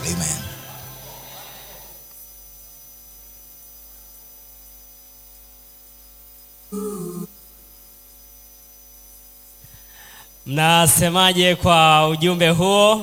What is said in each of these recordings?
amen Mnasemaje kwa ujumbe huo?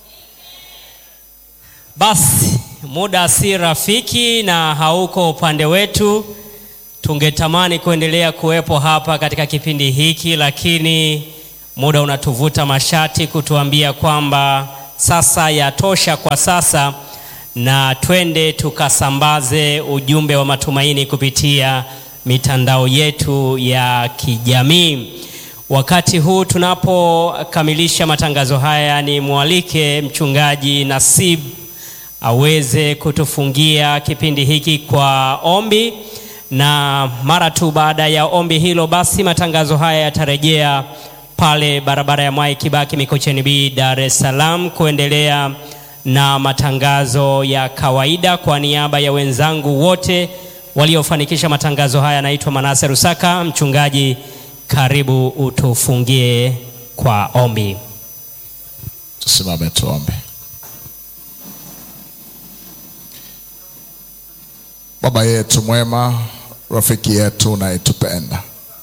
Basi muda si rafiki na hauko upande wetu. Tungetamani kuendelea kuwepo hapa katika kipindi hiki, lakini muda unatuvuta mashati kutuambia kwamba sasa yatosha kwa sasa, na twende tukasambaze ujumbe wa matumaini kupitia mitandao yetu ya kijamii. Wakati huu tunapokamilisha matangazo haya, ni mwalike mchungaji Nasib aweze kutufungia kipindi hiki kwa ombi, na mara tu baada ya ombi hilo, basi matangazo haya yatarejea pale barabara ya Mwai Kibaki Mikocheni B, Dar es Salaam, kuendelea na matangazo ya kawaida. Kwa niaba ya wenzangu wote waliofanikisha matangazo haya, naitwa Manase Rusaka. Mchungaji, karibu utufungie kwa ombi. tusimame tuombe baba yetu mwema rafiki yetu unayetupenda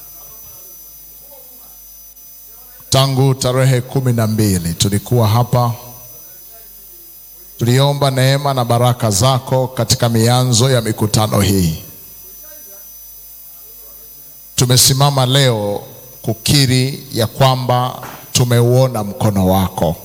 tangu tarehe kumi na mbili tulikuwa hapa tuliomba neema na baraka zako katika mianzo ya mikutano hii tumesimama leo kukiri ya kwamba tumeuona mkono wako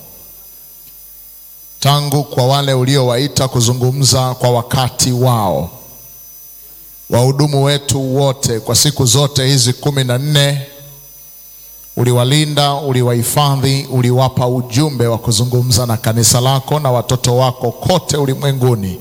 tangu kwa wale uliowaita kuzungumza kwa wakati wao wahudumu wetu wote kwa siku zote hizi kumi na nne uliwalinda uliwahifadhi uliwapa ujumbe wa kuzungumza na kanisa lako na watoto wako kote ulimwenguni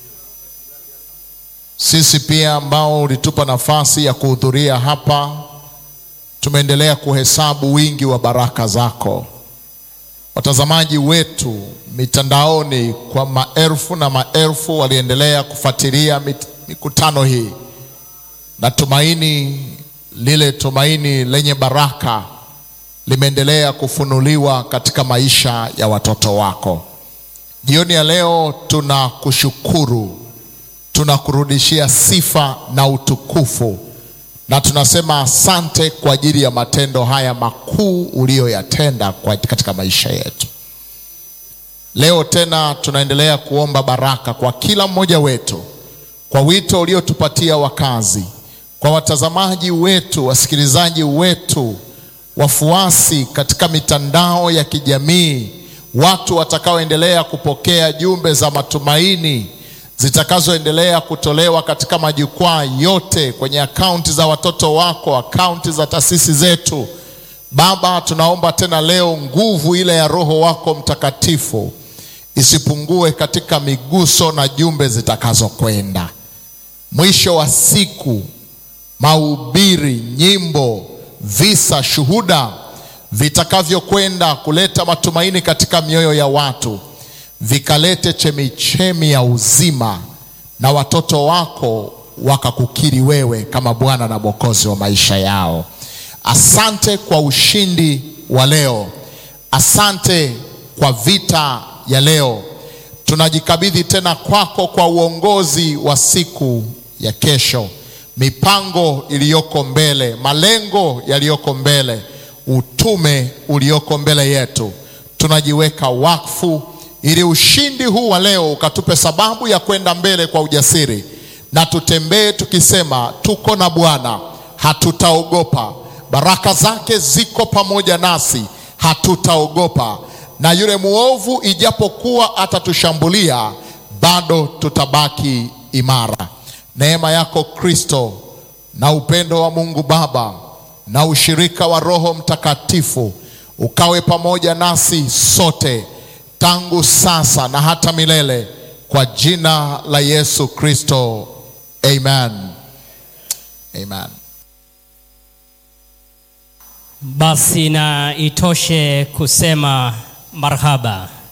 sisi pia ambao ulitupa nafasi ya kuhudhuria hapa tumeendelea kuhesabu wingi wa baraka zako watazamaji wetu mitandaoni kwa maelfu na maelfu waliendelea kufuatilia mit- mikutano hii na tumaini lile tumaini lenye baraka limeendelea kufunuliwa katika maisha ya watoto wako jioni ya leo tunakushukuru tunakurudishia sifa na utukufu na tunasema asante kwa ajili ya matendo haya makuu uliyoyatenda kwa- katika maisha yetu leo tena tunaendelea kuomba baraka kwa kila mmoja wetu kwa wito uliotupatia wakazi kwa watazamaji wetu wasikilizaji wetu wafuasi katika mitandao ya kijamii watu watakaoendelea kupokea jumbe za matumaini zitakazoendelea kutolewa katika majukwaa yote kwenye akaunti za watoto wako akaunti za taasisi zetu baba tunaomba tena leo nguvu ile ya roho wako mtakatifu isipungue katika miguso na jumbe zitakazokwenda mwisho wa siku mahubiri nyimbo visa shuhuda vitakavyokwenda kuleta matumaini katika mioyo ya watu vikalete chemichemi ya uzima na watoto wako wakakukiri wewe kama bwana na mwokozi wa maisha yao asante kwa ushindi wa leo asante kwa vita ya leo tunajikabidhi tena kwako kwa uongozi wa siku ya kesho mipango iliyoko mbele malengo yaliyoko mbele utume ulioko mbele yetu tunajiweka wakfu ili ushindi huu wa leo ukatupe sababu ya kwenda mbele kwa ujasiri na tutembee tukisema tuko na bwana hatutaogopa baraka zake ziko pamoja nasi hatutaogopa na yule mwovu ijapokuwa atatushambulia bado tutabaki imara neema yako kristo na upendo wa mungu baba na ushirika wa roho mtakatifu ukawe pamoja nasi sote tangu sasa na hata milele kwa jina la yesu kristo amen amen Basi na itoshe kusema marhaba.